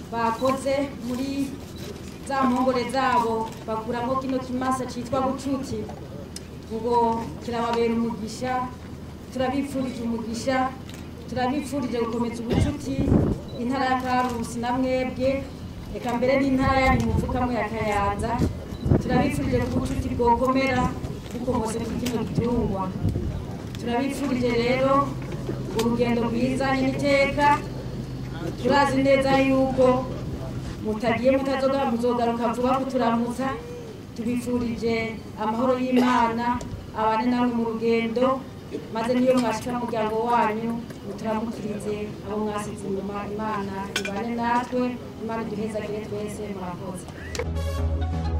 bakoze muri za mpongore zabo bakuramo kino kimasa cyitwa bucuti ngo kirababera umugisha turabipfurije umugisha turabipfurije gukomeza ubucuti intara ya karusi na mwebwe reka mbere n'intara yanyu muvukamwe ya kayanza turabipfurije ko ubucuti bwokomera bukomotse ku kino gitungwa turabipfurije rero urugendo rwiza n'iteka turazi neza yuko mutagiye mutazoga muzogaruka vuba kuturamutsa tubifurije amahoro y'imana abane namwe mu rugendo maze niyo mwashika mu muryango wanyu muturamukirize abo mwasize inyuma imana ibane natwe imana iduhezagire twese murakoze